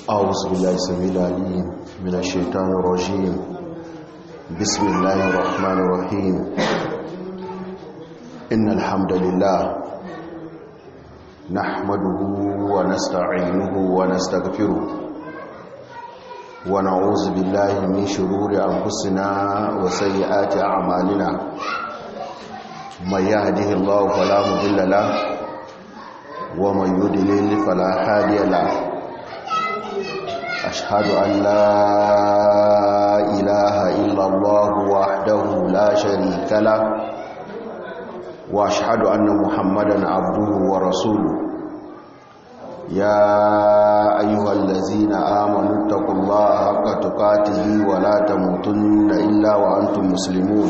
أعوذ بالله السميع العليم من الشيطان الرجيم بسم الله الرحمن الرحيم إن الحمد لله نحمده ونستعينه ونستغفره ونعوذ بالله من شرور أنفسنا وسيئات أعمالنا من يهده الله فلا مضل له ومن يضلل فلا هادي له أشهد أن لا إله إلا الله وحده لا شريك له وأشهد أن محمدا عبده ورسوله يا أيها الذين آمنوا اتقوا الله حق تقاته ولا تموتن إلا وأنتم مسلمون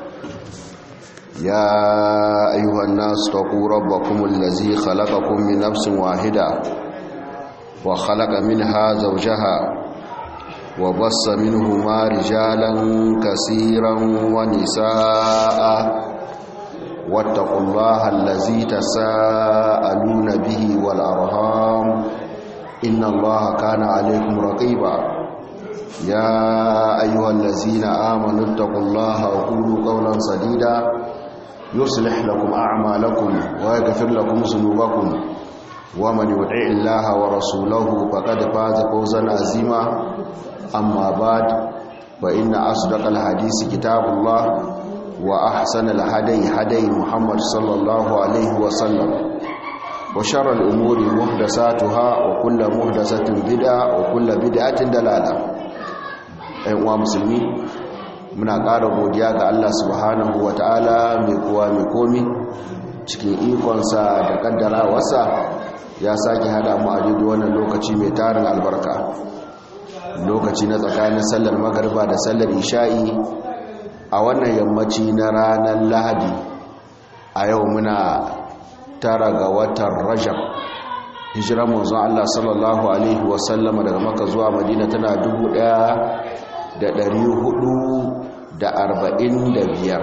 يا أيها الناس اتقوا ربكم الذي خلقكم من نفس واحدة وخلق منها زوجها وبص منهما رجالا كثيرا ونساء واتقوا الله الذي تساءلون به والأرهام إن الله كان عليكم رقيبا يا أيها الذين آمنوا اتقوا الله وقولوا قولا سديدا يصلح لكم أعمالكم ويغفر لكم ذنوبكم ومن يطع الله ورسوله فقد فاز فوزا عظيما أما بعد فإن أصدق الحديث كتاب الله وأحسن الهدي هدي محمد صلى الله عليه وسلم وشر الأمور محدثاتها وكل محدثة بدعة وكل بدعة دلالة أيها المسلمين muna ƙara godiya ga Allah subhanahu wa ta'ala mai kowa mai komi cikin ikonsa da ƙaddara wasa ya sake hada mu a daidai wannan lokaci mai tarin albarka lokaci na tsakanin sallar magarba da sallar isha'i a wannan yammaci na ranar lahadi a yau muna tara ga watan rajab hijiran manzon Allah sallallahu alaihi wasallama daga maka zuwa madina tana dubu ɗaya da ɗari hudu da arba'in da biyar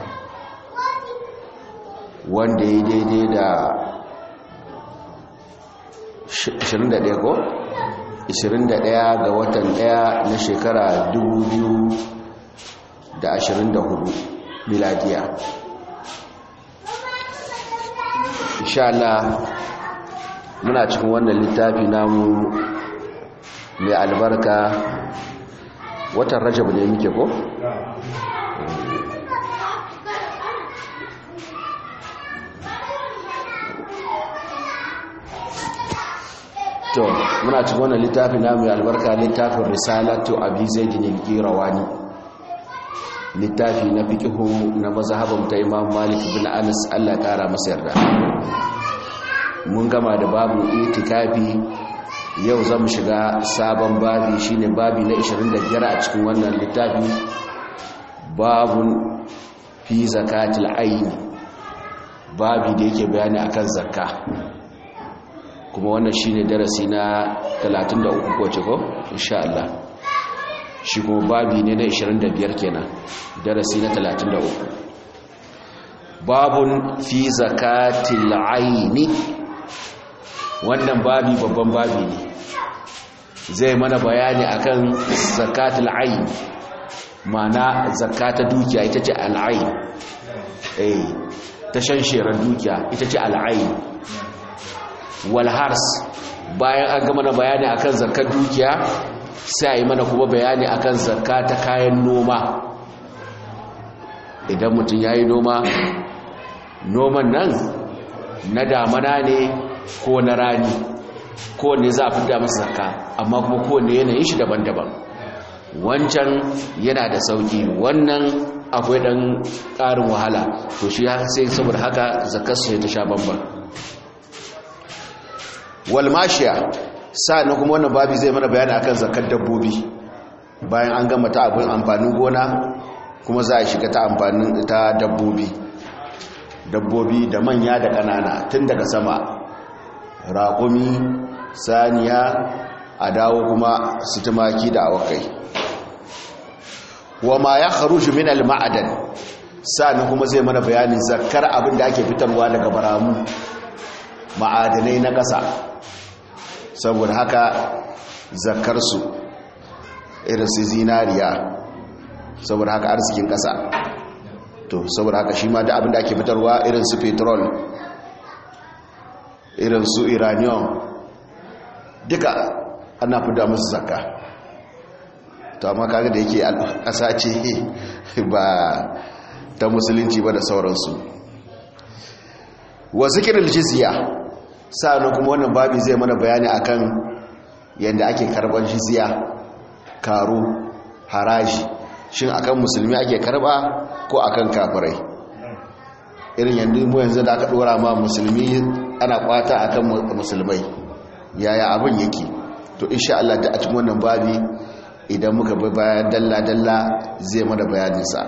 wanda ya daidai da 21 ko 21 ga watan 1 na shekara 2024 miladiya insha Allah muna cikin wannan littafi namu mai albarka watan rajab ne muke ko? to muna cikin wannan littafin namu mai albarka littafin risalatu abi zaidin al-qirawani littafi na fiqhu na mazhabin ta imam malik bin anas Allah kara masa yarda mun gama da babu itikafi yau zamu shiga sabon babi shine babi na 25 a cikin wannan littafi babun fi zakatil ayn babi da yake bayani akan zakka kuma wannan shine darasi na 33 ko ce ko insha Allah shi kuma babi ne na 25 kenan darasi na 33 babun fi zakatil aini wannan babi babban babi ne zai mana bayani akan zakatul ayn mana zakata dukiya ita ce al'ayn eh ta shansheran dukiya ita ce al'ayn walhars bayan an gama na bayani akan zakar dukiya sai a yi mana kuma bayani akan zakka ta kayan noma idan mutum ya yi noma noman nan na damana ne ko na rani kowane za a fita masa zakka amma kuma kowane yanayin shi daban-daban wancan yana da sauki wannan akwai dan ƙarin wahala to shi sai saboda haka zakarsu ta sha bambam walmashiya sa'annan kuma wannan babi zai mana bayani akan zakar dabbobi bayan an gama ta abin amfanin gona kuma za a shiga ta amfanin ta dabbobi dabbobi da manya da ƙanana tun daga sama raƙumi saniya a dawo kuma su tumaki da awakai wa ma ya kharuju min al-ma'adan sa'annan kuma zai mana bayanin zakar abin da ake fitarwa daga baramu ma'adanai na ƙasa saboda haka zakarsu irin su zinariya saboda haka arzikin ƙasa to saboda haka shi ma da abin da ake fitarwa irin su petrol irin su iranium duka ana fida musu zakka to amma kaga da yake ƙasa ce ba ta musulunci ba da sauransu wa zikirin jizya sa'annan kuma wannan babi zai mana bayani akan yadda ake karban jizya karo haraji shin akan musulmi ake karba ko akan kafirai irin yanzu mu yanzu da aka dora ma musulmi ana kwata akan musulmai yaya abin yake to insha Allah da a cikin wannan babi idan muka bi bayan dalla dalla zai mana bayanin sa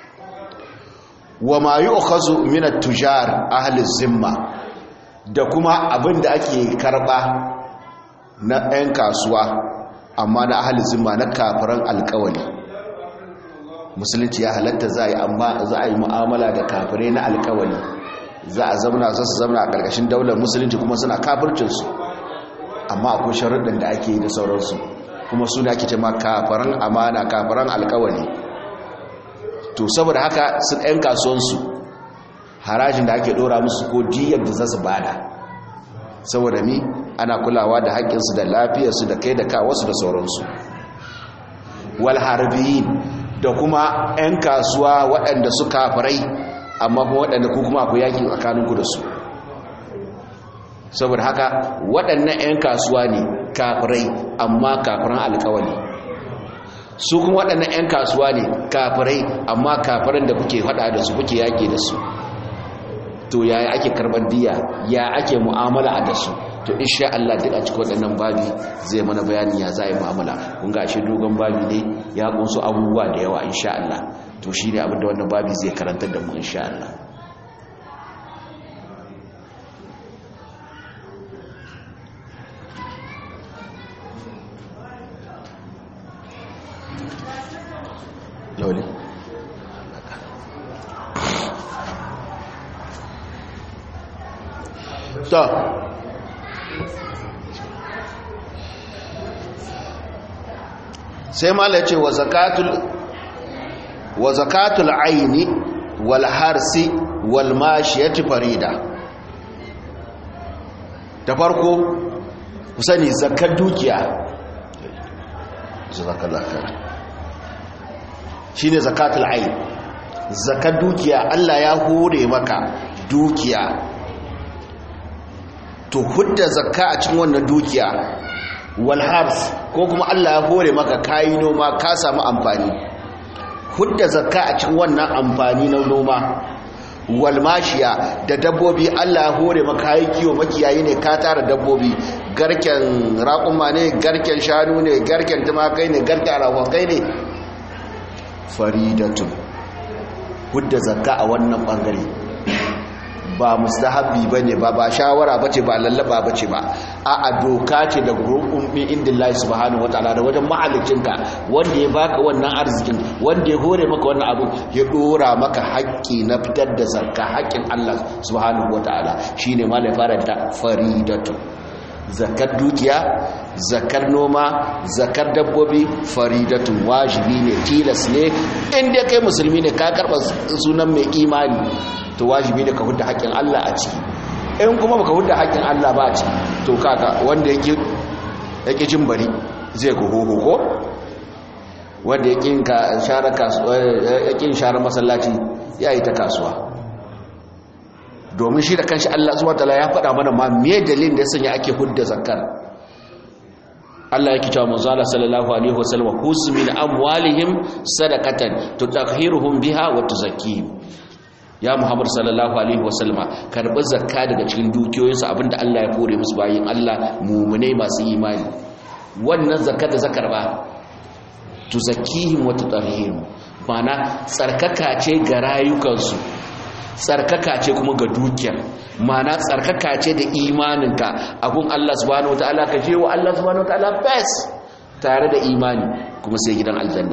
wa ma yu'khazu min at-tujar ahli zimma da kuma abin da ake karba na 'yan kasuwa amma na ahli zimma na kafiran alkawali musulunci ya halatta za a yi amma za a yi mu'amala da kafirai na alkawali za a zamana za su zamana a ƙarƙashin daular musulunci kuma suna kafircinsu amma akwai sharuɗin da ake yi da sauransu kuma suna ake ce ma kafiran amana kafiran alkawali to saboda haka sun 'yan kasuwansu harajin da ake ɗora musu ko diyar da za su bada saboda ni ana kulawa da haƙƙinsu da lafiyarsu da kai da kawasu da sauransu wal harbiyin da kuma 'yan kasuwa waɗanda su kafirai amma kuma waɗanda ku kuma ku yaƙi tsakaninku da su saboda haka waɗannan 'yan kasuwa ne kafirai amma kafiran alkawali su kuma waɗannan 'yan kasuwa ne kafirai amma kafiran da kuke faɗa da su kuke yaƙi da su to yaya ake karɓar diya ya ake mu'amala a da su to insha Allah duk a cikin waɗannan babi zai mana bayani ya za a yi mu'amala kun ga shi dogon babi ne ya kunsu abubuwa da yawa insha Allah to shi ne abinda wannan babi zai karantar da mu insha Allah Loli. To, sai mala ce wa zakatul wa zakatul aini wal harsi wal mashiyati farida ta farko ku sani zakar dukiya zakallahu khair shine zakatul aini zakar dukiya Allah ya hore maka dukiya to hudda zakka a cikin wannan dukiya walhars ko kuma Allah ya hore maka kayi noma ka samu amfani hudda zakka a cikin wannan amfani na noma walmashiya da dabbobi Allah ya hore maka kayi kiwo makiyayi ne ka tara dabbobi garken raƙuma ne garken shanu ne garken tumakai ne garken rawakai ne faridatun hudda zakka a wannan bangare ba mustahabbi bane ba ba shawara bace ba lallaba bace ba a a doka ce da gurbin min indillahi subhanahu wataala da wajen mahallicinka wanda ya baka wannan arzikin wanda ya hore maka wannan abu ya dora maka haƙƙi na fitar da zakka haƙƙin Allah subhanahu wataala shine ma da fara da faridatu zakar dukiya zakar noma zakar dabbobi faridatun wajibi ne tilas ne inda kai musulmi ne ka karɓa sunan mai imani to wajibi ne ka hudda haƙƙin Allah a ciki in kuma baka hudda haƙƙin Allah ba a ciki to kaka wanda yake yake jin bari zai ku hoho ko wanda yake ka share kasuwa yake share masallaci yayi ta kasuwa domin shi da kanshi Allah subhanahu wataala ya faɗa mana ma me dalilin da sanya ake hudda zakar Allah yake cewa manzo Allah sallallahu alaihi wasallam husmin amwalihim sadaqatan tutahhiruhum biha wa tuzakkihim ya Muhammad sallallahu alaihi wasallam karbi zakka daga cikin dukiyoyinsu abinda Allah ya kore musu bayin Allah mu'minai masu imani wannan zakka da zakar ba tuzakkihim wa tutahhiruhum mana tsarkaka ce ga rayukansu tsarkaka ce kuma ga dukiyar mana tsarkaka ce da imaninka abun Allah subhanahu wataala ka je wa Allah subhanahu wataala best tare da imani kuma sai gidan aljanna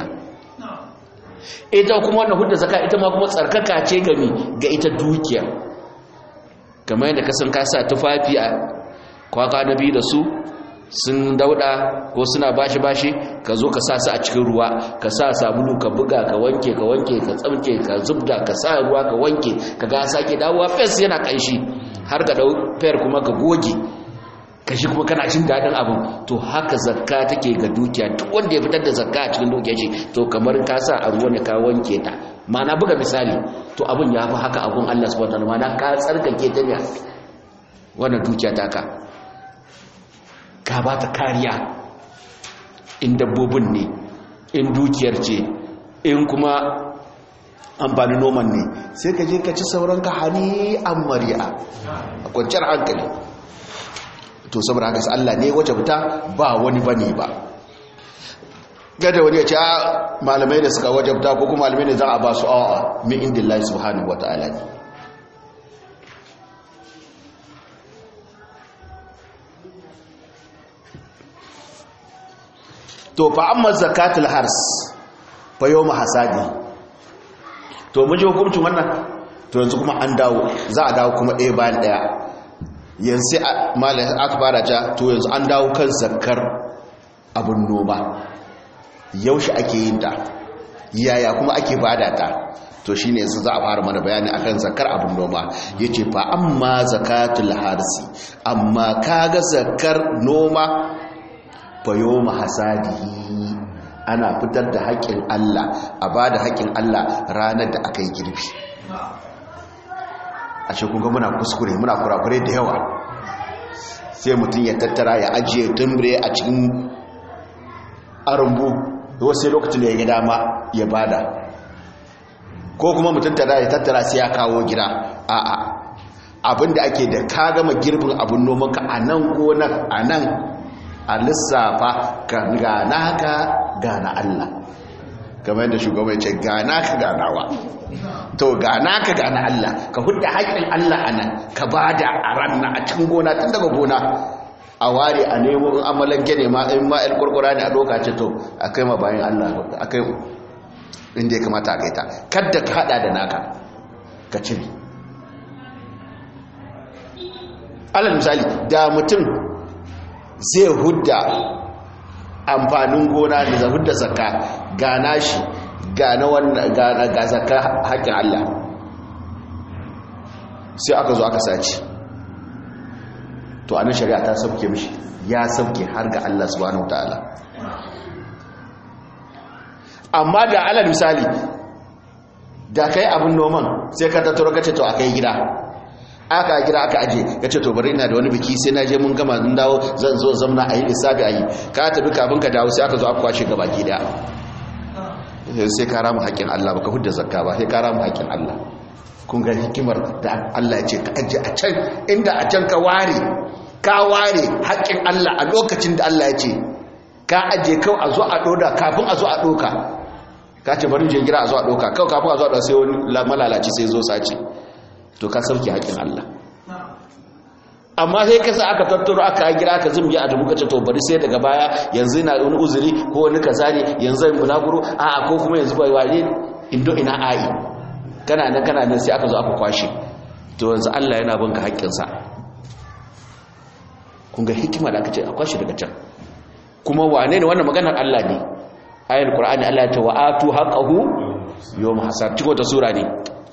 ita kuma wannan hudda zaka ita ma kuma tsarkaka ce ga mi ga ita dukiyar kamar yadda ka san ka sa tufafi a kwaka na biyu da su sun dauda ko suna bashi bashi ka zo ka sa su a cikin ruwa ka sa sabulu ka buga ka wanke ka wanke ka tsamke ka zubda ka sa ruwa ka wanke ka ga sake dawowa fes yana kanshi har ka dau fayar kuma ka goge ka shi kuma kana jin daɗin abin to haka zakka take ga dukiya duk wanda ya fitar da zakka a cikin dukiyar shi to kamar ka sa a ruwa ne ka wanke ta ma'ana buga misali to abin ya fi haka abun Allah subhanahu wa ta'ala ma'ana ka tsarkake ta ne wannan dukiya taka ka ba ta kariya in dabbobin ne in dukiyar ce in kuma amfani noman ne sai ka je ka ci sauran ka hani an mari'a a kwanciyar hankali to saboda haka Allah ne waje fita ba wani bane ba gada wani ya ce malamai da suka waje fita ko kuma malamai ne za a ba su awa min indillahi subhanahu wata'ala ne to fa amma zakatul hars fa yawm hasadi to mun ji hukuncin wannan to yanzu kuma an dawo za a dawo kuma ɗaya bayan ɗaya yanzu malai aka fara ja to yanzu an dawo kan zakar abun noma yaushe ake yin ta yaya kuma ake bada ta to shine yanzu za a fara mana bayani akan zakar abun noma yace fa amma zakatul harsi amma kaga zakar noma fayo mahasadihi ana fitar da haƙƙin Allah a ba da haƙƙin Allah ranar da aka yi girbi a shekunga muna kuskure muna kurakure da yawa sai mutum ya tattara ya ajiye tumbre a cikin arumbu wasu lokacin da ya gida ma ya bada ko kuma mutum tattara ya tattara sai ya kawo gida a'a abinda ake da ka gama girbin abin nomanka a nan gonar a nan a lissafa ka gana ka gana Allah kamar yadda shugaba ya ce gana ka ganawa to gana ka gana Allah ka hudda haƙƙin Allah a nan ka ba da a ranna a cikin gona tun daga gona a ware a nemo in amalan gene ma in ma kurkura ne a doka ce to a kai ma bayan Allah a kai inda ya kamata a kai ta kadda ka hada da naka ka cire alal misali da mutum zai hudda amfanin gona da zai hudda zakka gana shi gana wannan ga zakka haƙƙin Allah sai aka zo aka sace to anan shari'a ta sauke mishi ya sauke har ga Allah subhanahu wataala amma da alal misali da kai abin noman sai ka tattaro kace to akai gida aka gida aka aje ya ce to bari ina da wani biki sai na je mun gama mun dawo zan zo zamna a yi lissafi a yi ka tafi kafin ka dawo sai aka zo aka kwashe gaba gida sai ka ramu haƙƙin Allah baka hudda zakka ba sai ka ramu haƙƙin Allah kun ga hikimar da Allah ya ce ka aje a can inda a can ka ware ka ware haƙƙin Allah a lokacin da Allah ya ce ka aje kawai a zo a ɗoda kafin a zo a ɗoka ka ce bari je gida a zo a ɗoka kawai kafin a zo a ɗoka sai wani malalaci sai zo sace to ka sauke haƙin Allah amma sai kasa aka tattaro aka gira aka zumbi a dubu kace to bari sai daga baya yanzu ina wani uzuri ko wani kaza ne yanzu zan bulaguro a a ko kuma yanzu bai waje indo ina ai kana nan kana nan sai aka zo aka kwashe to yanzu Allah yana banka haƙƙin sa kun ga hikima da aka ce a kwashe daga can kuma wane ne wannan maganar Allah ne ayatul qur'ani Allah ya ce wa atu haqqahu yawm hasad ciko ta sura ne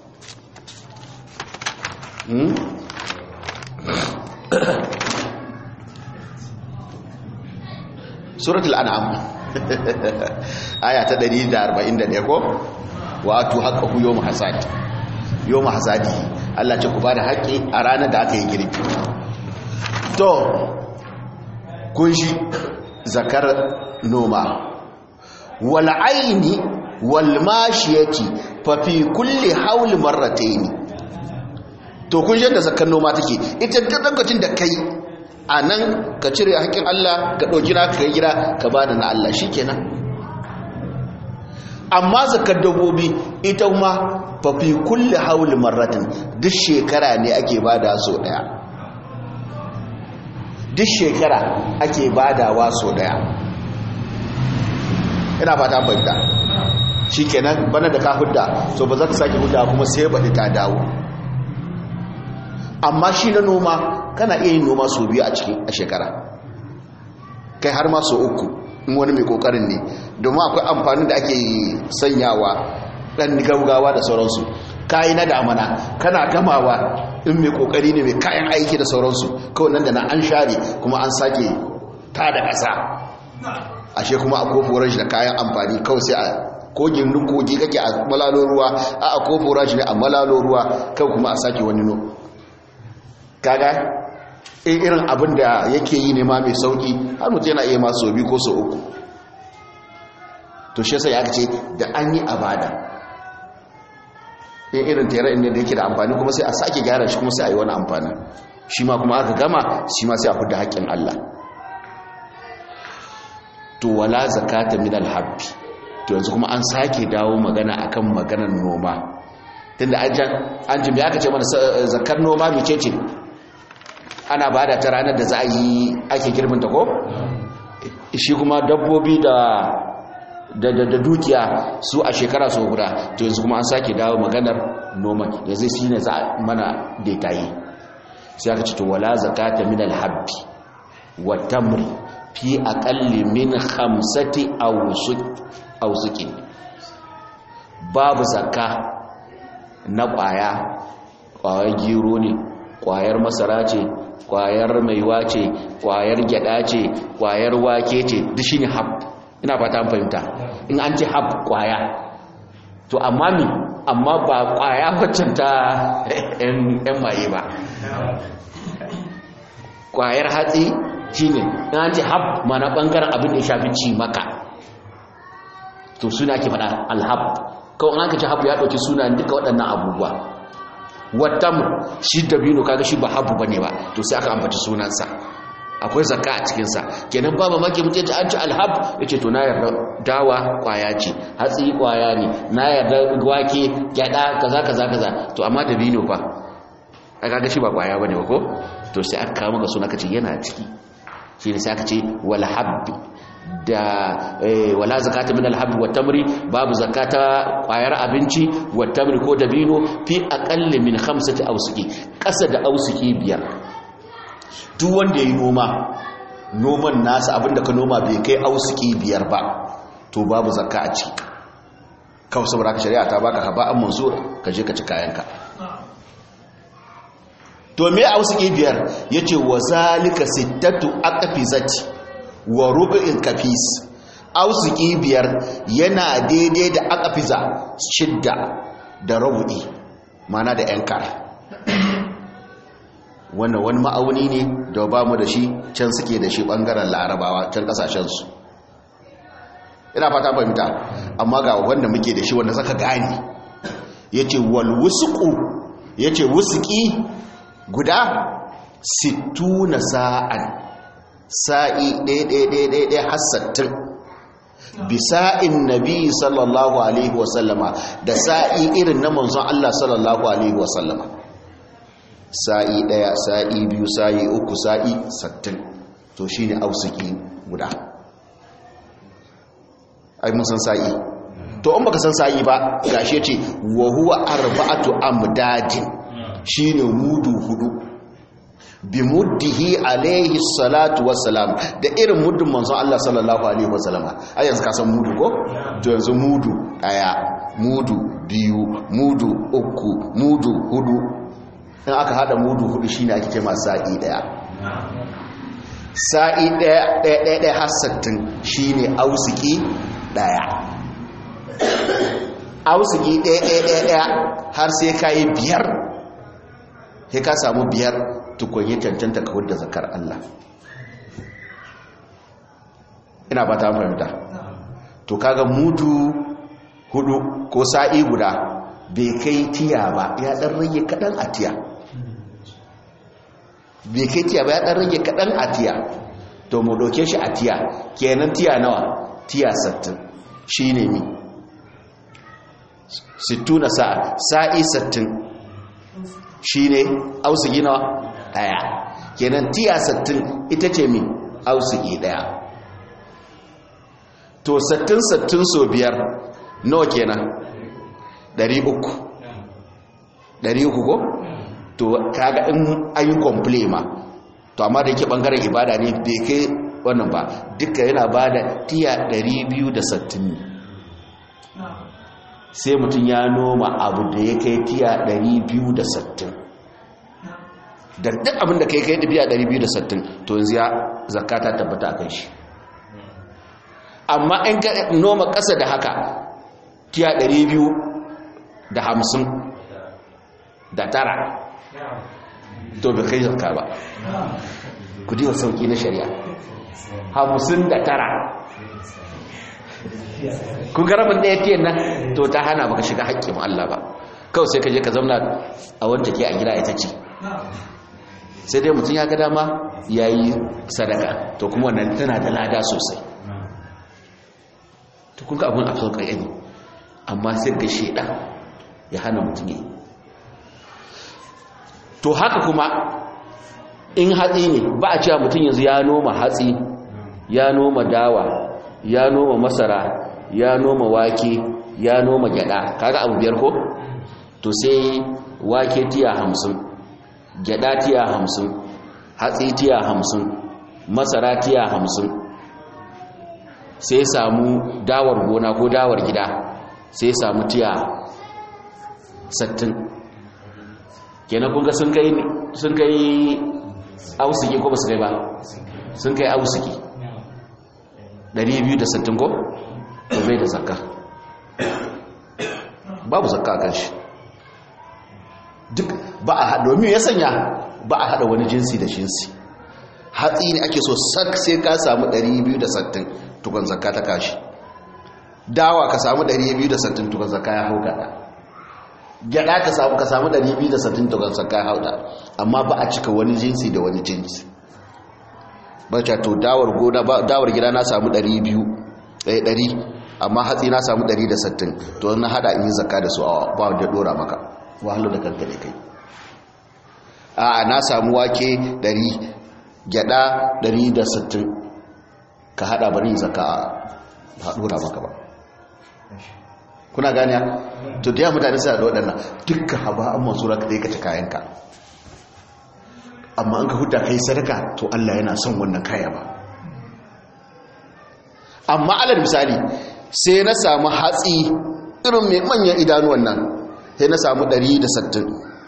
suratul an'am aya ta 141 ko wato haka ku yawm hasad yawm hasadi Allah ce ku bada haƙi a ranar da aka yi girbi to kun shi zakar noma wal aini wal mashiyati fa fi kulli hawl marratayn to kun yadda zakar noma take ita ta dangacin da kai a nan ka cire haƙƙin Allah ka ɗauki na ka gida ka ba da na Allah shi kenan amma zakar dabbobi ita ma fafi kulle hauli marratin duk shekara ne ake ba da so ɗaya duk shekara ake ba da wa so ɗaya ina fata fahimta shi kenan bana da ka hudda so ba za ka sake hudda kuma sai baɗi ta dawo amma shi na noma kana iya yin noma sau biyu a cikin a shekara kai har ma so uku in wani mai kokarin ne domin akwai amfanin da ake sanyawa dan gaugawa da sauransu kayi na damana kana gamawa in mai kokari ne mai kayan aiki da sauransu kawai nan da na an share kuma an sake ta da ƙasa ashe kuma a koforan shi da kayan amfani kawai sai a kogin kogi kake a malalo ruwa a a koforan shi ne a malalo ruwa kawai kuma a sake wani no kaga in irin abin da yake yi ne ma mai sauki har mutu yana iya masu biyu ko sau uku to shi sai aka ce da an yi abada in irin tere ne da yake da amfani kuma sai a sake gyara shi kuma sai a yi wani amfani shi ma kuma aka gama shi ma sai a fudda haƙƙin Allah to wala zakata min alhabbi to yanzu kuma an sake dawo magana akan maganar noma tunda an jimi aka ce mana zakar noma mece ce ana bada ta ranar da za a yi ake girbinta ko shi kuma dabbobi da da da dukiya su a shekara so guda to yanzu kuma an sake dawo maganar noma yanzu shi ne za a mana detaye sai aka ce to wala zakata min alhabbi wa tamri fi aqalli min khamsati awsuqin babu zakka na kwaya kwayar gero ne kwayar masara ce kwayar maiwa ce kwayar gyada ce kwayar wake ce duk shine hab ina fata an fahimta in an ce hab kwaya to amma mi amma ba kwaya waccan ta yan maye ba kwayar hatsi shine in an ce hab mana bangaren abin da ya shafi ci maka to suna ke faɗa alhab kawai an ka ce habu ya ɗauki suna duka waɗannan abubuwa wattam shi dabino kaga shi ba habu bane ba to sai aka ambaci sunansa akwai zakka a cikinsa kenan ba mamaki mutum ya an ci alhab ya ce to na yarda dawa kwaya ce hatsi kwaya ne na yarda wake gyada kaza kaza kaza to amma dabino fa a kaga shi ba kwaya bane ba ko to sai aka kawo maka suna kace yana ciki shi ne sai aka ce wal habbi da wala zakata min alhabbi wa tamri babu zakata kwayar abinci wa tamri ko dabino fi aqalli min khamsati awsuki kasa da awsuki biyar duk wanda yayi noma noman nasa abinda ka noma bai kai awsuki biyar ba to babu zakka a ciki kawai saboda ka shari'a ta baka haba an mansur ka je ka ci kayanka to me awsuki biyar yace wa zalika sittatu aqfizati wa rubu'in kafis ausiki biyar yana daidai da akafiza shidda da rubu'i mana da yan kar wannan wani ma'auni ne da ba mu da shi can suke da shi bangaren larabawa can kasashensu ina fata fahimta amma ga wanda muke da shi wanda zaka gane yace wal wusqu yace wusqi guda 60 sa'an sa'i ɗaya hassattin bisa'in nabi sallallahu alaihi wasallama da sa'i irin na manzon Allah sallallahu alaihi wasallama sa'i ɗaya sa'i biyu sa'i uku sa'i sattin to shi ne ausiki guda ai mun san sa'i to in baka san sa'i ba gashe ce wa huwa arba'atu amdadin shine mudu hudu bi muddihi alaihi salatu wassalam da irin muddin manzon Allah sallallahu alaihi wasallama ai yanzu ka san mudu ko to yanzu mudu daya mudu biyu mudu uku mudu hudu in aka hada mudu hudu shine ake cewa sa'i daya sa'i daya daya daya har 60 shine ausiki daya ausiki daya daya daya har sai kai biyar sai ka samu biyar tukun yi cancanta ka wadda zakar Allah ina ba ta fahimta to kaga mudu hudu ko sa'i guda bai kai tiya ba ya dan rage kadan a tiya bai kai tiya ba ya dan rage kadan a tiya to mu doke shi a tiya kenan tiya nawa tiya 60 shine mi 60 na sa'a sa'i 60 shine ausugi nawa daya kenan tiya 60 ita ce mi ausugi daya to 60 60 so biyar nawa kenan 300 300 ko to kaga in ayi komple ma to amma da yake bangaren ibada ne bai kai wannan ba duka yana ba da tiya 260 ne sai mutum ya noma abu da ya kai tiya 260 da duk abin da kai kai tiya 260 to yanzu ya zakata tabbata a kai shi amma in ka noma ƙasa da haka tiya 250 da tara to bai kai zakka ba ku diwa sauki na shari'a hamsin da tara kun ga rabin ɗaya tiyan nan to ta hana baka shiga haƙƙin Allah ba kawai sai ka je ka zauna a wanda ke a gida ita ce sai dai mutum ya ga dama ya yi sadaka to kuma wannan tana da lada sosai to kun ga abin a sauƙa ne amma sai ga shaidan ya hana mutum yi to haka kuma in hatsi ne ba a cewa mutum yanzu ya noma hatsi ya noma dawa ya noma masara ya noma wake ya noma gyada kaga abu biyar ko to sai wake tiya hamsin gyada tiya hamsin hatsi tiya hamsin masara tiya hamsin sai samu dawar gona ko dawar gida sai samu tiya sattin kenan kunga sun kai sun kai ausiki ko ba su kai ba sun kai ausiki 260 ko to bai da zakka babu zakka a kanshi duk ba a haɗa domin ya sanya ba a haɗa wani jinsi da jinsi hatsi ne ake so sak sai ka samu 260 tukun zakka ta kashi dawa ka samu 260 tukun zakka ya hau gada gyada ka samu ka samu 260 tukun zakka ya hau da amma ba a cika wani jinsi da wani jinsi bacca to dawar gona dawar gida na samu 200 eh 100 amma hatsi na samu 160 to na hada in yi zakka da su a ba da dora maka wahalu da kanka ne kai a na samu wake 100 gyada 160 ka hada bari yin zakka ba dora maka ba kuna gani to da mutane suna da waɗannan dukkan haba an mansura ka dai ka ci kayanka amma an ka huta kai sadaka to Allah yana son wannan kaya ba amma alal misali sai na samu hatsi irin mai manyan idanuwan nan sai na samu 160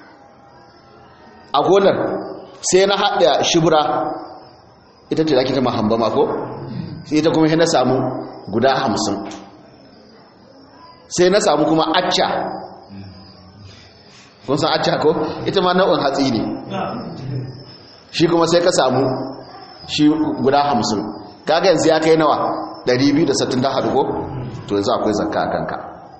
a gonar sai na haɗa shibura ita ce zaki ta mahamba mako sai ita kuma sai na samu guda hamsin sai na samu kuma acca kun san acca ko ita ma nau'in hatsi ne shi kuma sai ka samu shi guda hamsin kaga yanzu ya kai nawa 260 ta haɗu ko to yanzu akwai zakka a kanka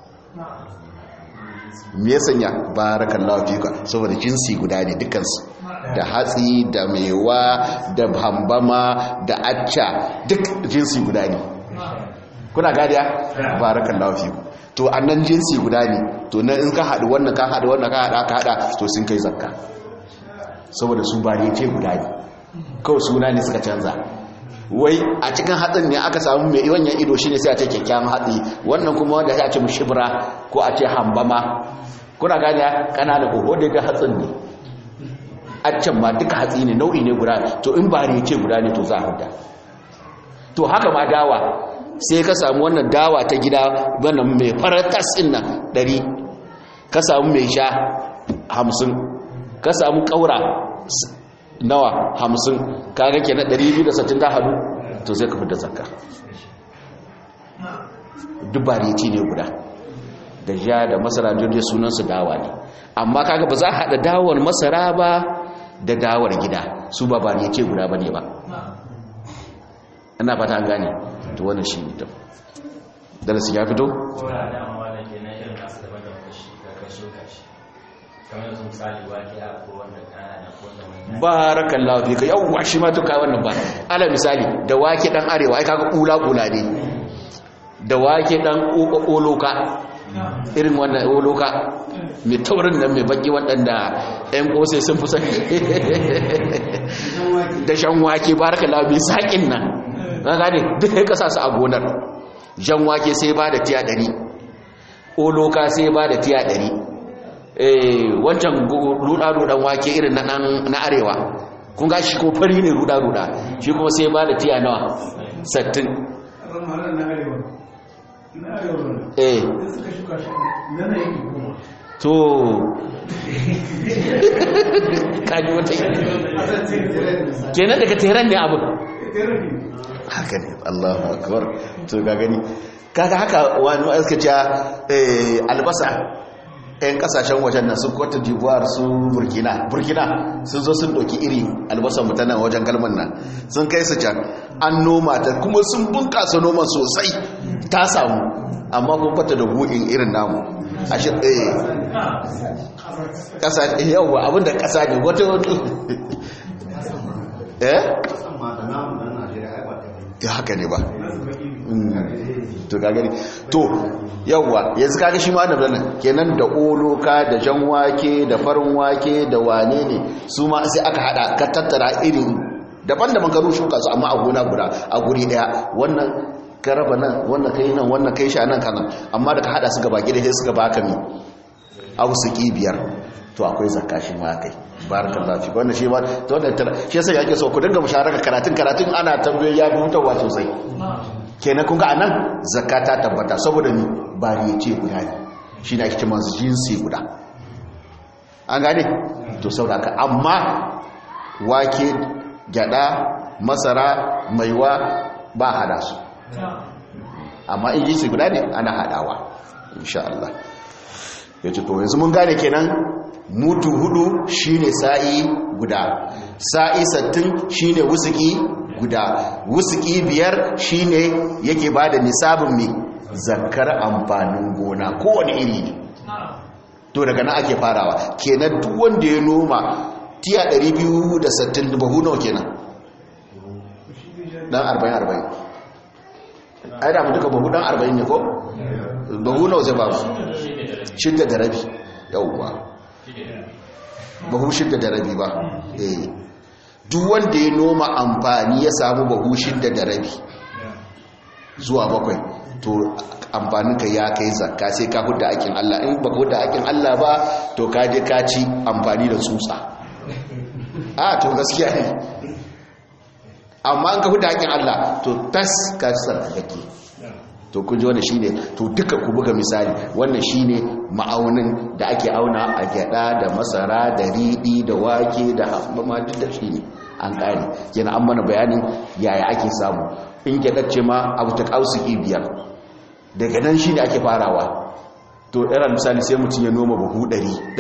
me ya sanya barakallahu fika saboda jinsi guda ne dukansu da hatsi da mewa da hambama da acca duk jinsi guda ne kuna gadiya barakallahu fika to annan jinsi guda ne to na in ka haɗu wannan ka haɗu wannan ka haɗa ka haɗa to sun kai zakka saboda su ba ne ce guda ne kawai suna ne suka canza wai a cikin hatsin ne aka samu mai wannan ido shi ne sai a ce kyakkyawan hatsi wannan kuma wanda ya ce mushibra ko a ce hambama kuna gani kanana ko wanda ga hatsin ne a can ma duka hatsi ne nau'i ne guda to in ba ne ce guda ne to za a huda to haka ma dawa sai ka samu wannan dawa ta gida wannan mai faratas ɗin nan ɗari ka samu mai sha hamsin ka samu ƙaura nawa hamsin kaga ke na 260 ta hadu to sai ka fita zakka dubari ci ne guda da ja da masara jirgin sunansu dawa ne amma kaga ba za a haɗa dawar masara ba da dawar gida su ba ba ne ce guda ba ne ba ana fata gane to wannan shi ne ta darasi ya fito? barakallahu fika yawwa shi ma duka wannan ba ala misali da wake dan arewa ai kaga kula kula ne da wake dan oloka irin wannan oloka mai taurin nan mai baki waɗanda ɗan ƙosai sun fi sani da shan wake barakallahu mai saƙin nan na gane duk ya kasa su a gonar jan wake sai ba da tiya ɗari oloka sai ba da tiya ɗari wancan ruɗa-ruɗan wake irin na arewa kun ga shi ko fari ne ruda-ruda shi kuma sai ba da tiya nawa sattin eh to kaji wata kenan daga teran ne abu haka ne allahu akbar to ga gani kaga haka wani aska ce albasa 'yan kasashen wajen nan sun kwata d'ivoire su burkina burkina sun zo sun ɗauki iri albasar mutanen wajen kalmar nan sun kai su can an noma ta kuma sun bunkasa noma sosai ta samu amma kun kwata da buɗin irin namu a shi ɗaya ƙasa yauwa abinda ƙasa ne wata wata eh? ya haka ne ba to ka gani to yawwa yanzu kaga shi ma da nan kenan da oloka da jan wake da farin wake da wane ne su ma sai aka hada ka tattara irin daban-daban ka shuka su amma a gona guda a guri daya wannan ka raba nan wannan kai nan wannan kai shi nan kanan amma da ka hada su gaba gida sai suka baka mi ausuki biyar to akwai zakka shi ma kai barakallahu fi wannan shi ma to wannan shi yasa yake so ku dinga musharaka karatun karatun ana tambayoyi ya bi mutawa sosai kenan kun ga anan zakka ta tabbata saboda ni ba ne ce guda ne shi ne ake cewa jinsi guda an gane to saboda amma wake gyada masara maiwa ba hada su amma in jinsi guda ne ana hadawa insha Allah ya ce to yanzu mun gane kenan mutu hudu shine sa'i guda sa'i sattin shine wusuki guda wusuki biyar shine yake bada nisabin mai zakar amfanin gona kowane iri ne to daga nan ake farawa kenan duk wanda ya noma tiya 260 bahu nawa kenan dan 40 40 ai da mu duka bahu dan 40 ne ko bahu nawa zai ba su shidda da rabi yauwa bahu shidda da rabi ba eh duk wanda ya noma amfani ya samu bahu shidda da rabi zuwa bakwai to amfaninka ya kai zakka sai ka hudda aikin Allah in baka hudda aikin Allah ba to ka je ka ci amfani da tsutsa a to gaskiya ne amma in ka hudda aikin Allah to tas ka sarkake to kun ji wannan shine to duka ku buga misali wannan shine ma'aunin da ake auna a gyada da masara da riɗi da wake da hafmama duk da shine an kare yana an mana bayanin yaya ake samu in gyadar ce ma abu ta kausuki biyar daga nan shine ake farawa to irin misali sai mutum ya noma buhu 100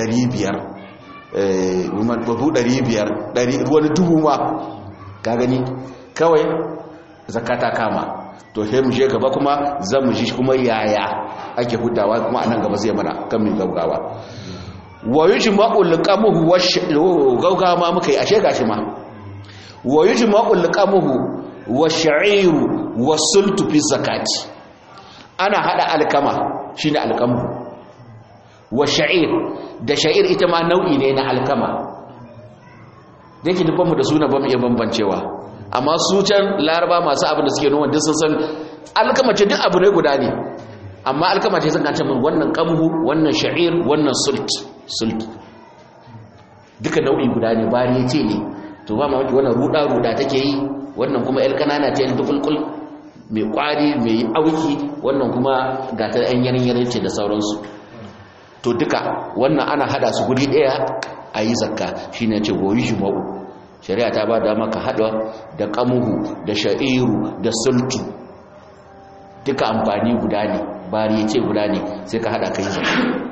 500 buhu 500 wani dubu ma ka gani kawai zakata kama to sai mu je gaba kuma zan mu ji kuma yaya ake hudawa kuma anan gaba zai mana kan min gaugawa wa yujma'u liqamuhu wa gaugawa ma muka yi ashe gashi ma wa yujma'u liqamuhu wa sha'iru wa sultu fi zakati ana hada alkama shine alkamu wa sha'ir da sha'ir ita ma nau'i ne na alkama da yake dubbanmu da suna ba mu iya bambancewa amma su can laraba masu abin da suke noma duk sun san alkama ce duk abu ne guda ne amma alkama ce sun kance min wannan kamhu wannan sha'ir wannan sult sult duka nau'i guda ne bari ce ne to ba ma wannan ruda ruda take yi wannan kuma el kanana ce dukulkul mai kwari mai auki wannan kuma ga ta yan yanin ce da sauransu to duka wannan ana hada su guri daya a yi zakka shine ce goyi jima'u shari'a ta ba da maka haɗa da ƙamuhu da sha'iru da sultu duka amfani guda ne bari ce guda ne sai ka haɗa kai zai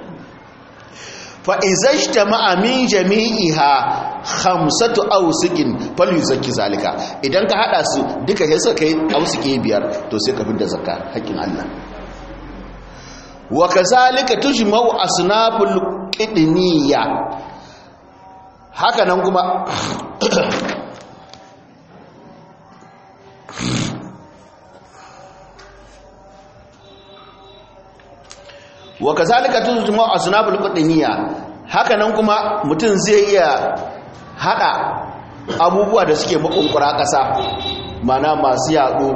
fa'izai ta ma'amin jami'iha hamsatu ausikin falu zaki zalika idan ka haɗa su duka ya suka yi ausiki biyar to sai ka fi da zakka haƙƙin Allah wa ka zalika tujma'u asnaful qidniyya haka nan kuma wa kazalika tuzma asnabul qudniya haka nan kuma mutum zai iya hada abubuwa da suke makunkura kasa mana masu yado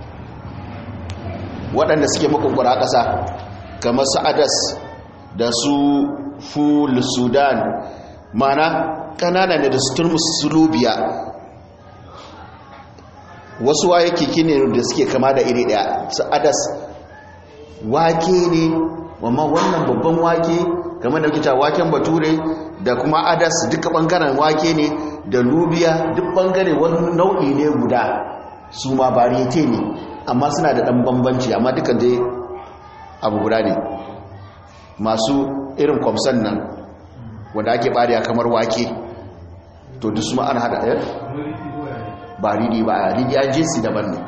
waɗanda suke makunkura kasa kamar su adas da su ful sudan mana kanana ne da turmus sulubiya wasu waye kiki ne da suke kama da iri daya su adas wake ne amma wannan babban wake kamar da kita waken bature da kuma adas duka bangaren wake ne da lubiya duk bangare wani nau'i ne guda su ma bariyete ne amma suna da dan bambanci amma dukan dai abu guda ne masu irin kwamsan nan wanda ake bariya kamar wake to duk su ma ana hada ɗaya ba ridi ba ridi an jinsi daban ne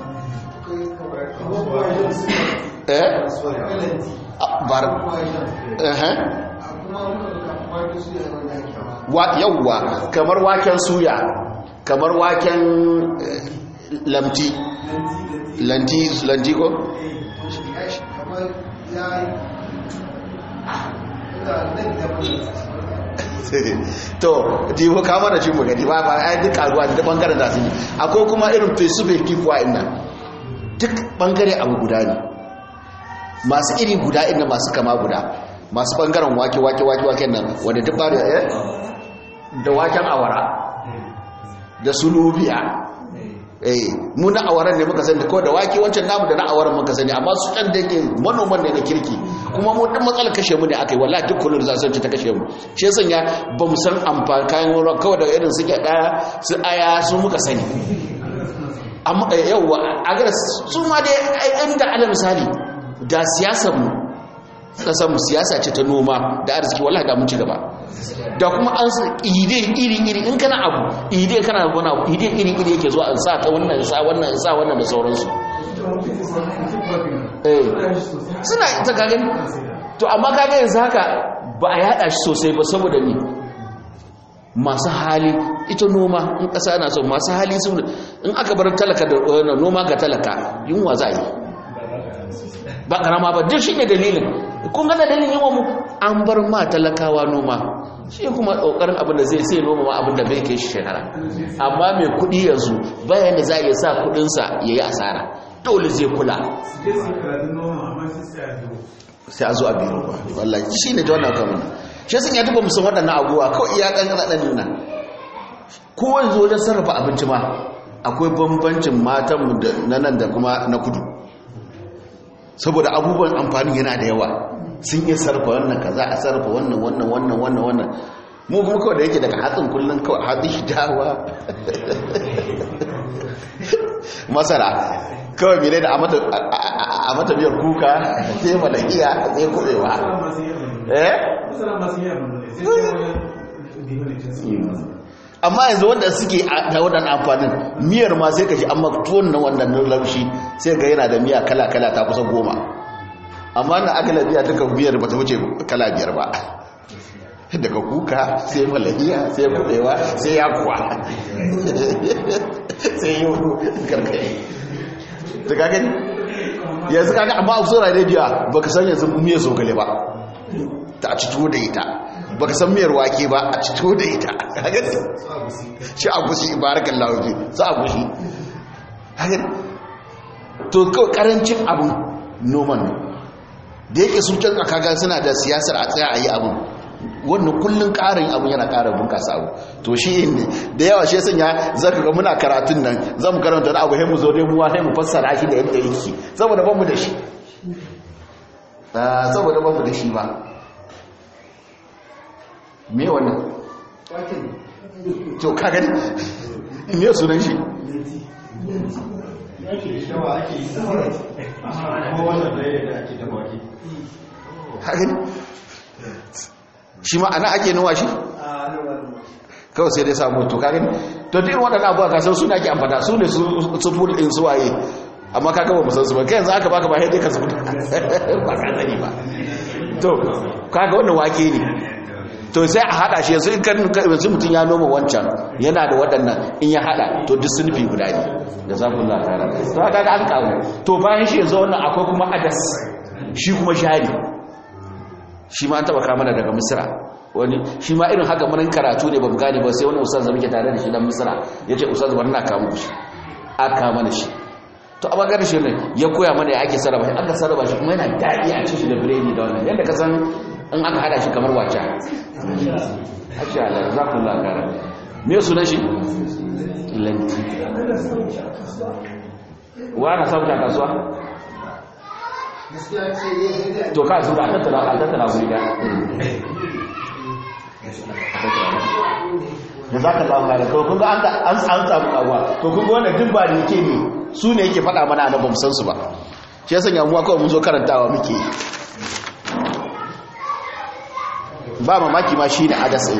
eh bar eh wa yawwa kamar waken suya kamar waken lamti lanti lanti ko to dibo ka mana shi magani ba ba ai duk karuwa da bangaren da su akwai kuma irin fesufe kifuwa inna duk bangare abu guda ne masu iri guda inda masu kama guda masu bangaren wake wake wake wake nan wanda duk bari eh da waken awara da sulubiya eh mu na awaran ne muka sani ko da wake wancan namu da na awaran muka sani amma su kan da yake manoman ne na kirki kuma mu din matsalar kashe mu ne akai wallahi duk kullun za su ci ta kashe mu shi yasa ya ba mu san amfani kayan wurin kawai da irin suke daya su aya su muka sani amma yawa a ga su ma dai inda alal misali da siyasar mu kasar mu siyasa ce ta noma da arziki wallahi da mun ci gaba da kuma an ide iri iri in kana abu ide kana wani abu ide iri iri yake zuwa an sa ta wannan sa wannan sa wannan da sauransu eh suna ita ka gani to amma ka ga yanzu haka ba a yada shi sosai ba saboda ni masu hali ita noma in kasa na so masu hali sun in aka bar talaka da noma ga talaka yunwa za a yi ba karama ba duk shi ne dalilin kun gana dalilin yawan mu an bar ma talakawa noma shi kuma kokarin abin da zai sai noma ma abin da bai kai shi shekara amma mai kudi yanzu bayan da za a iya sa kudinsa ya yi asara dole zai kula sai a zo a biyu ba wallahi shi ne ta wannan kamar shi sun ya tuba musamman waɗannan abubuwa kawai iya ɗan ɗan nuna kowane zo wajen sarrafa abinci ma akwai bambancin matanmu na nan da kuma na kudu saboda abubuwan amfani yana da yawa sun yi sarrafa wannan kaza a sarrafa wannan wannan wannan wannan wannan mu kuma kawai da yake daga hatsin kullum kawai hatsi dawa masara kawai mene da a mata biyar kuka sai malakiya sai kubewa eh amma yanzu wanda suke da waɗannan amfanin miyar ma sai ka ji amma tuwon na wannan laushi sai ga yana da miya kala-kala ta kusa goma amma na agala biya duka biyar ba ta wuce kala biyar ba daga kuka sai malahiya sai kubewa sai yakuwa sai yi karkai ta gagani yanzu kaga amma a tsora rediyo ba ka san yanzu miyar zogale ba ta a cito da ita ba ka san miyar wake ba a cito da ita shi a gushi ibarakan lawaje su a gushi to kawai karancin abin noman da yake sun can kaga suna da siyasar a tsaya a yi abin wannan kullum karin abin yana karin bunkasa abu to shi ne da yawa shi sanya zaka ga muna karatun nan zamu karanta da abu sai mu zo dai mu wa sai mu fassara shi da yadda yake saboda ban mu da shi saboda ban mu da shi ba me wannan to ka gani me sunan shi hakan shi ma ana ake nuwa shi kawai sai dai samu to kagani to irin waɗannan abuwa kasar suna ke amfana su ne su ful ɗin su waye amma ka gaba musansu ba kai yanzu aka baka ba haidai ka su ba ka sani ba to kaga wannan wake ne to sai a hada shi yanzu yanzu mutum ya noma wancan yana da waɗannan in ya hada to duk sunufi guda ne da za ku latara to haka ga an kawo to bayan shi yanzu wannan akwai kuma adas shi kuma shari shi ma an taba kamana daga misira wani shi ma irin haka munin karatu ne ba mu gane ba sai wani ustaz da muke tare da shi dan misira ya ce ustaz bari na kawo shi aka mana shi to a bangaren shi ne ya koya mana ya ake sarrafa shi aka sarrafa shi kuma yana daɗi a cikin da biredi da wannan yadda ka san in aka hada shi kamar wace ashe Allah za ku lakara me sunan shi lanti wa na samu ta kasuwa to ka su da tattala a tattala guri da da za ka zama da kawai kunga an an samu karuwa to kunga wanda duk ba da yake ne su ne yake faɗa mana na bamu san su ba shi ya sanya muwa kawai mun zo karantawa muke ba mamaki ma shi ne adasa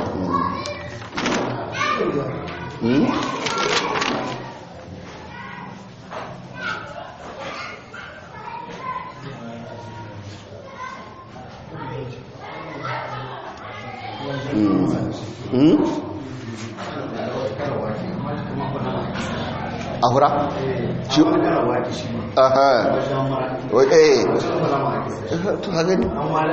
ahura shi aha eh to ha gani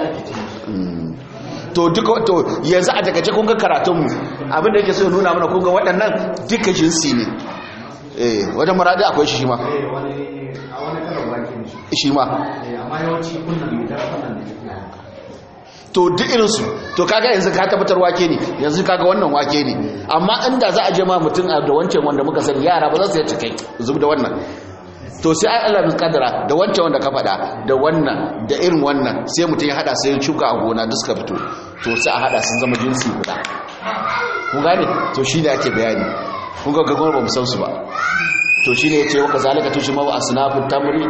to duka to yanzu a daga kun ga karatun mu abinda yake so nuna mana kun ga waɗannan duka jinsi ne eh wajen maradi akwai shi ma shi ma to duk irinsu to kaga yanzu ka tabbatar wake ne yanzu kaga wannan wake ne amma inda za a je ma mutum da wancan wanda muka sani yara ba za su yi cikai zub da wannan to sai ai Allah bin kadara da wancan wanda ka faɗa da wannan da irin wannan sai mutum ya hada sai ya shuka a gona duk suka fito to sai a hada sun zama jinsi guda kun gane to shine ake bayani kun ga gagon ba mu san su ba to shine yace wa kazalika tushma wa asnafut tamri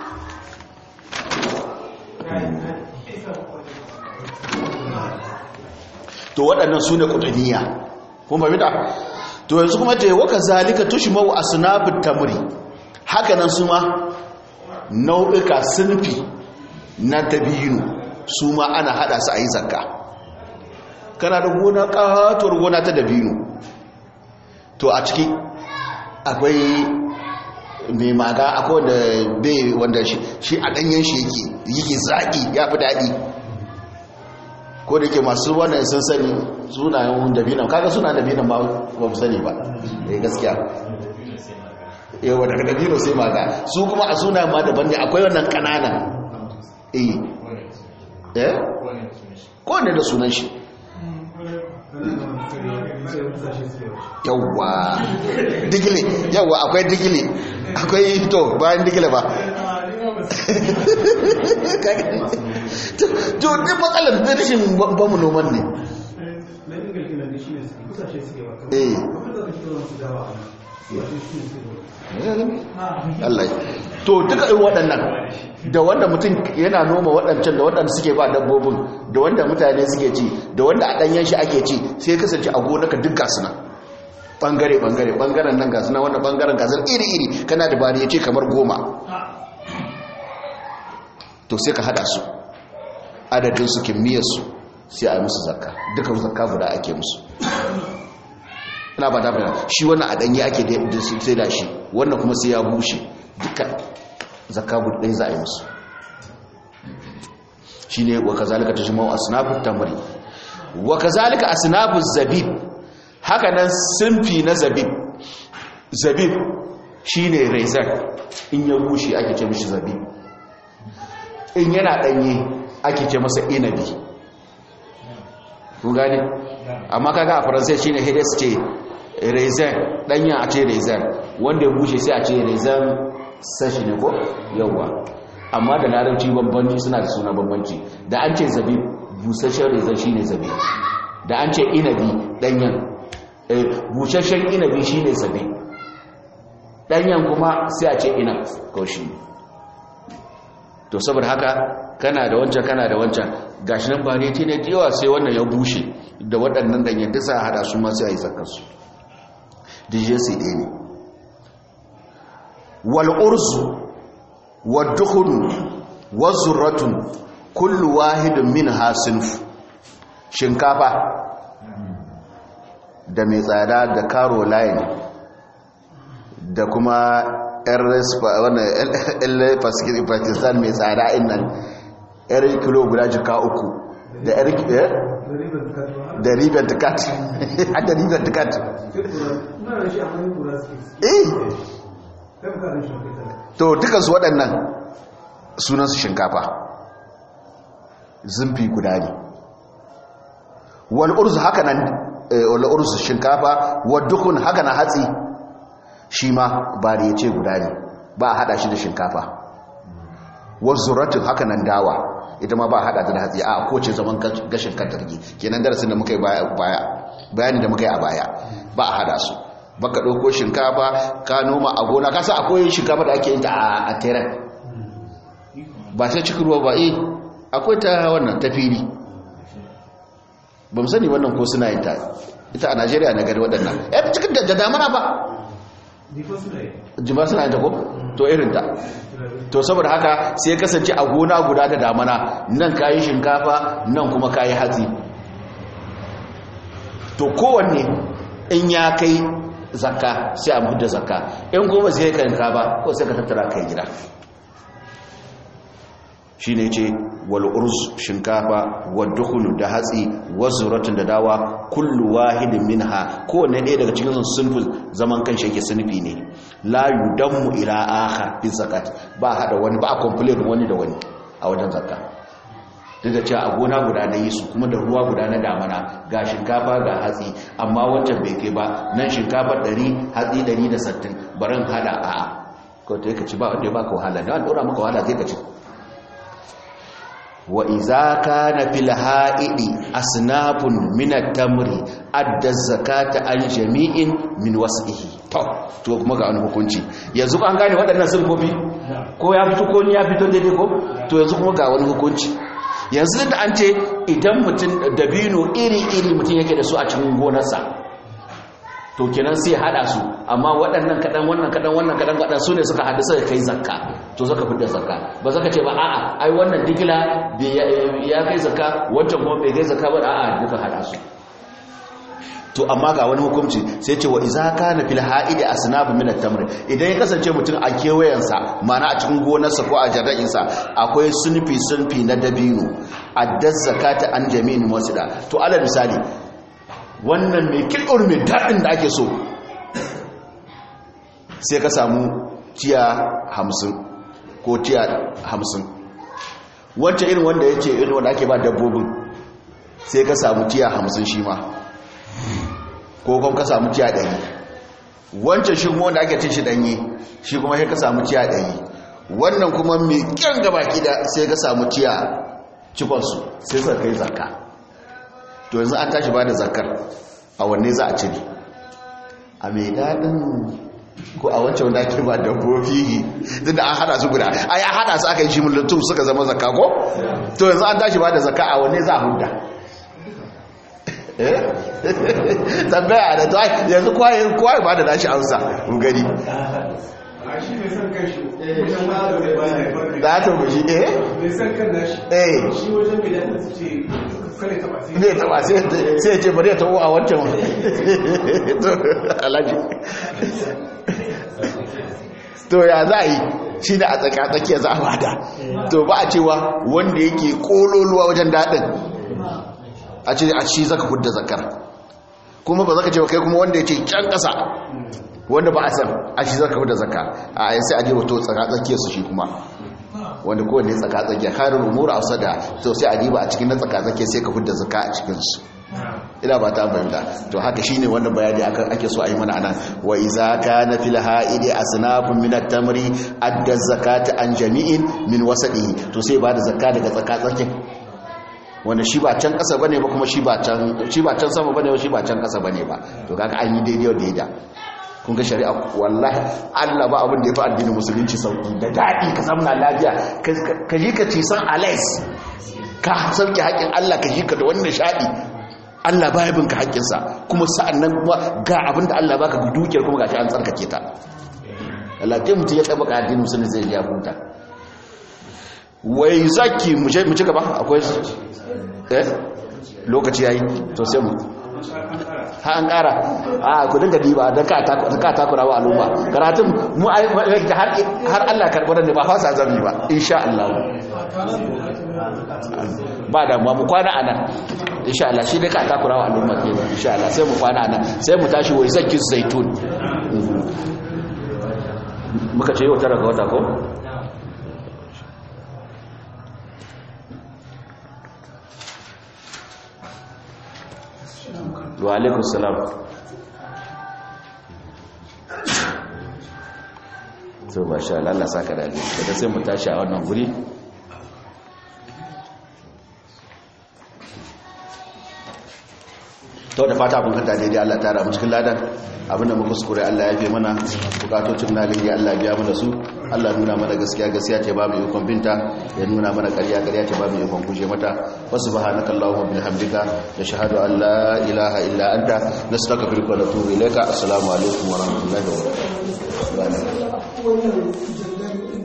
to waɗannan su ne ƙudaniya kun ba mita to yanzu kuma ta yi waka zalika tushimau a sunafin tamuri hakanan su ma nau'uka sunfi na dabino su ma ana hada su a yi zakka kana da gona ƙatuwar gona ta dabino to a ciki akwai mai maga akwai wanda bai wanda shi a ɗanyen shi yake yake zaƙi ya fi daɗi ko da ke masu wannan sun sani sunayen dabinan kaga suna dabinan ba ba mu sani ba eh gaskiya yawa daga dabino sai maga su kuma a sunayen ma daban ne akwai wannan kananan eh eh ko ne da sunan shi yawa digile yawa akwai digile akwai to bayan digile ba to duk matsalar da rashin bamu noman ne eh Allah to duka irin waɗannan da wanda mutum yana noma waɗancan da waɗanda suke ba dabbobin da wanda mutane suke ci da wanda a ɗanyen shi ake ci sai kasance a gonaka duk gasu nan ɓangare ɓangare ɓangaren nan gasu nan wanda ɓangaren gasar iri iri kana da bari ya ce kamar goma to sai ka hada su adadin su kimiyyarsu sai a yi musu zakka duka zakka guda ake musu ina ba ta fara shi wannan a ɗanye ake da sai da shi wannan kuma sai ya bushe duka zakka guda ɗaya za a yi musu shi ne wa kazalika ta shimau asnabu tamari wa kazalika asnabu zabib haka nan simfi na zabib zabib shi ne rezar in ya bushe ake ce mishi zabib in yana ɗanye ake ce masa inabi kun gani amma kaga a faransai shine hedes ce raisin ɗanya a ce raisin wanda ya bushe sai a ce raisin sashi ne ko yawwa amma da larabci bambanci suna da suna bambanci da an ce zabi busasshen raisin shine zabi da an ce inabi ɗanyen busasshen inabi shine zabi ɗanyen kuma sai a ce ina ko shi ne to saboda haka kana da wancan kana da wancan gashi nan variety ne da yawa sai wannan ya bushe da waɗannan danyen da sa hada su ma sai a yi zakarsu djc ɗaya ne wal urzu wad dukhun wazurratun kullu wahidin min hasinf shinkafa da mai tsada da caroline da kuma yan pakistan mai tsada innan yar kilo guda jika uku da yar da riben tikat da riben tikat eh to dukansu waɗannan sunansu shinkafa zumfi guda ne wal urzu haka nan wal urzu shinkafa wa dukun haka na hatsi shi ma ba da yace guda ne ba a hada shi da shinkafa wa zuratin haka nan dawa ita ma ba hada ta da hatsi a kowace zaman gashin kantarki kenan darasin da muka yi baya bayani da muka yi a baya ba a hada su baka ɗauko shinkafa ka noma a gona kasa akwai shinkafa da ake yin ta a teren ba ta cikin ruwa ba eh akwai ta wannan ta fili ba mu sani wannan ko suna yin ta ita a najeriya na gari waɗannan ya fi cikin da damana ba jima suna yin ta ko to irin ta to saboda haka sai kasance a gona guda da damana nan kayi shinkafa nan kuma kayi hatsi to kowanne in ya kai zakka sai a mutu da zakka in kuma sai ka yanka ba ko sai ka tattara kai gida shi ne ce wal'urz shinkafa wadda da hatsi wazuratun da dawa kullu wahidin minha kowane ɗaya daga cikin sunfin zaman kan shi yake sunfi ne la yudammu ila akhar fi zakat ba hada wani ba a complain wani da wani a wajen zakka duk da cewa a gona guda na yi su kuma da ruwa guda na damana ga shinkafa ga hatsi amma wancan bai kai ba nan shinkafa 100 hatsi 160 barin hada a'a ko ta yi ka ci ba wanda ya baka wahala ne wanda ɗora maka wahala zai ka ci wa iza kana fil ha'idi asnafun min at-tamri adda zakata an jami'in min was'ihi to to kuma ga wani hukunci yanzu an gane waɗannan sulfofi ko ya fito ko ni ya fito daidai ko to yanzu kuma ga wani hukunci yanzu da an ce idan mutum dabino iri-iri mutum yake da su a cikin gonarsa to kenan sai hada su amma waɗannan kaɗan wannan kaɗan wannan kaɗan kaɗan su ne suka haɗu suka kai zakka to suka fidda zakka ba zaka ce ba a'a ai wannan digila ya kai zakka wancan kuma bai kai zakka ba a'a duka hada su to amma ga wani hukunci sai ce wa iza kana fil ha'idi asnabu min at-tamr idan ya kasance mutum a kewayensa mana a cikin gonarsa ko a jarra'insa akwai sunfi sunfi na dabino addaz zakata an jami'in wasida to alal misali wannan mai kilur mai dadin da ake so sai ka samu tiya 50 ko tiya 50 wancan irin wanda yace irin wanda ake ba dabbobin sai ka samu tiya 50 shi ma ko kuma ka samu tiya ɗari wancan shi kuma wanda ake cin shi ɗanye shi kuma sai ka samu tiya ɗari wannan kuma mai kyan gaba gida sai ka samu tiya cikonsu sai suka kai zakka to yanzu an tashi ba da zakkar a wanne za a cire a mai daɗin ko a wancan wanda ake ba dabbobi duk da an hada su guda ai an hada su aka yi shi mulutun suka zama zakka ko to yanzu an tashi ba da zakka a wanne za a hudda tambaya da ta yanzu kwaye ba da nashi amsa gani da ta bushi eh eh ne taba sai ya ce bari ya taɓo a wancan alaji to ya za a yi shi da a tsakatsakiya za a bada to ba a cewa wanda yake kololuwa wajen daɗin a ce a shi zaka hudda zakar kuma ba zaka ce ba kai kuma wanda yake can ƙasa wanda ba a san a shi zaka hudda zakka a yi sai a je wato tsakatsakiyar su shi kuma wanda kowanne tsakatsakiya karin umura a sada to sai a diba a cikin na tsakatsakiya sai ka hudda zakka a cikinsu ina ba ta fahimta to haka shine wannan bayani akan ake so a yi mana anan wa iza kana fil ha'idi asnafun min at-tamri adda zakata an jami'in min wasadihi to sai ba da zakka daga tsakatsakin wanda shi ba can kasa bane ba kuma shi ba can shi ba can sama bane ba shi ba can kasa bane ba to kaga an yi daidai da daidai kun ga shari'a wallahi Allah ba abin da ya fi addinin musulunci sauki da daɗi ka samu lafiya ka ji ka ci san alais ka sauke haƙin Allah ka ji ka da wannan shaɗi Allah ba ya bin ka haƙinsa kuma sa'an nan kuma ga abin da Allah baka dukiyar kuma gashi an tsarkake ta Allah ta mutum ya taɓa ka addinin musulunci zai ya huta wai zaki mu ci gaba akwai eh lokaci yayi to sai mu ha an kara a ku dinga diba don ka takura wa al'umma karatun mu har Allah karɓar ne ba fasa zami ba insha Allah ba damuwa mu kwana a nan insha Allah shi ne ka takura wa al'umma ke insha Allah sai mu kwana a nan sai mu tashi wai sakin zaitun muka ce yau tara ga wata ko wa alaikun salam to ba sha Allah saka da alheri daga sai mu tashi a wannan guri to da fata abin kanta daidai Allah tara mu cikin ladan abinda muka kuskure Allah ya fi mana bukatocin na gani Allah biya mana su Allah nuna mana gaskiya gaskiya ce babu ikon binta ya nuna mana ƙarya ƙarya ce babu ikon guje mata wa subhanaka allahumma bihamdika nashhadu an la ilaha illa anta nastaghfiruka wa natubu ilayka assalamu alaikum wa rahmatullahi wa barakatuh